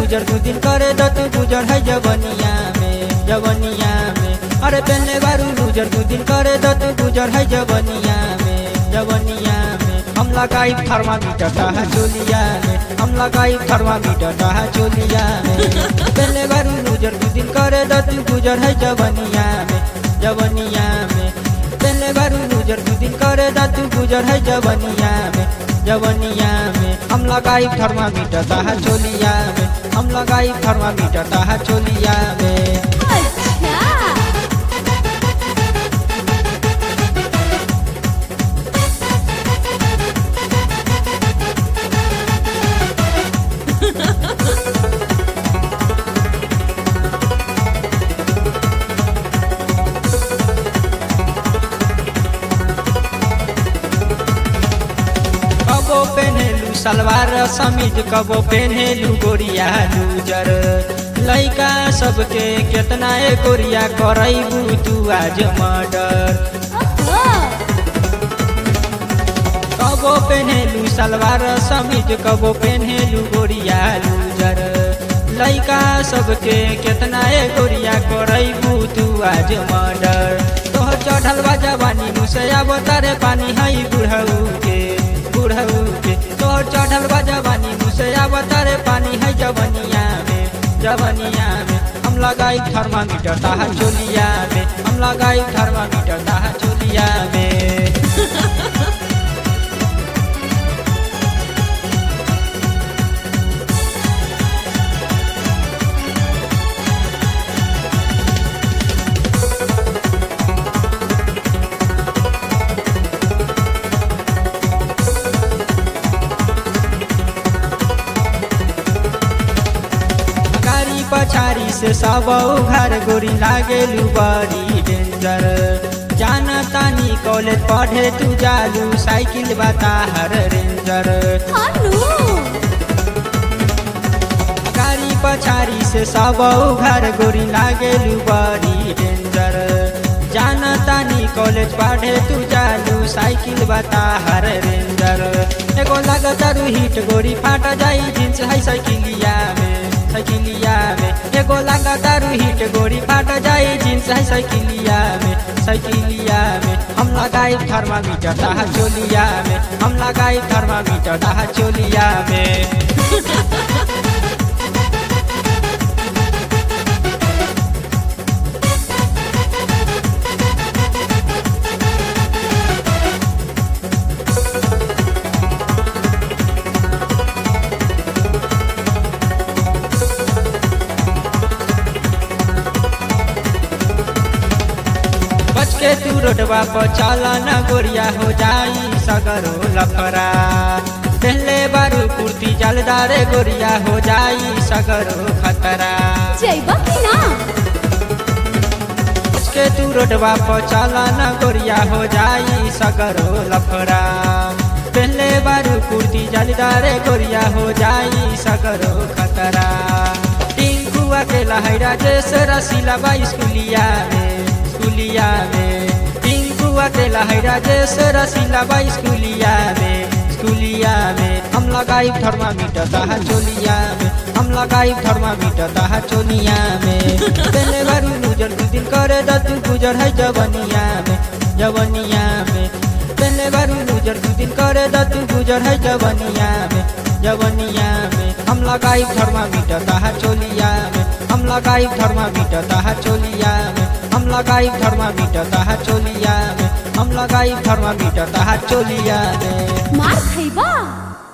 गुजर दू दिन करे द तू गुजर है जवनिया में जवनिया में अरे पहले बारू गुजर दू दिन करे द तू गुजर है जवनिया में जवनिया में हम लगाई थर्मामीटर ताहा चोलिया में हम लगाई थर्मामीटर ताहा चोलिया में पहले बारू गुजर दू दिन करे द तू गुजर है जवनिया में जवनिया में पहले बारू गुजर दू दिन करे द तू गुजर है जवनिया में जवनिया में हम लगाई थर्मामीटर ताहा चोलिया में हम लगाई थर्मामीटर ताहा चोलिया में अच्छा कबो पेन्हेलू सलवार समीज कबो पेन्हेलू गोरिया लूजर लइका सबके केतना ए गोरिया करैबू तू आज मर्डर ओहो कबो पेन्हेलू सलवार समीज कबो पेन्हेलू गोरिया लूजर लइका सबके केतना ए गोरिया करैबू तू आज मर्डर तोहर चढ़ल बा जवानी मुसया बोतारे पानी हई बुढ़ऊ के बुढ़ऊ के तोहर चढ़ल बा जवानी मुसया बोतारे पानी है जवनिया में जवनिया में हम लगाई थर्मामीटर ताहा चोलिया में हम लगाई थर्मामीटर ताहा चोलिया में गाड़ी पछाड़ी से सब घर गोरी लागेलू बड़ी डेंजर जाना तानी कॉलेज पढ़े तू जालू साइकिल बता हर रेंजर हानू गाड़ी पछाड़ी से सब घर गोरी लागेलू बड़ी डेंजर जाना तानी कॉलेज पढ़े तू जालू साइकिल बता हर रेंजर एगो लगतारू हिट गोरी फाट जाई जींस है साइकिलिया में साइकिलिया में एगो लगतारू हिट गोरी फाट जाई जींस है साइकिलिया में साइकिलिया में हम लगाई थर्मामीटर ताहा चोलिया में हम लगाई थर्मामीटर ताहा चोलिया में बच के तू रोडवा पर चला न गोरिया हो जाई सगरो लफरा पहले बारू कुर्ती जलदारे गोरिया हो जाई सगरो खतरा जइबा कि ना बच के तू रोडवा पर चला न गोरिया हो जाई सगरो लफरा पहले बारू कुर्ती जलदारे गोरिया हो जाई सगरो खतरा टिंकुआ के लहरा जैसे रसीला बा स्कूलिया में स्कूलिया में टिंकुआ के लहरा जैसे रसीला बा स्कूलिया में स्कूलिया में हम लगाई थर्मामीटर ताहा चोलिया में हम लगाई थर्मामीटर ताहा चोलिया में पहले बारू गुजर दू दिन करे द तू गुजर है जवनिया में जवनिया में पहले बारू गुजर दू दिन करे द तू गुजर है जवनिया में जवनिया में हम लगाई थर्मामीटर ताहा चोलिया में हम लगाई थर्मामीटर ताहा चोलिया में हम लगाई थर्मामीटर ताहा चोलिया में हम लगाई थर्मामीटर ताहा चोलिया में मार खइबा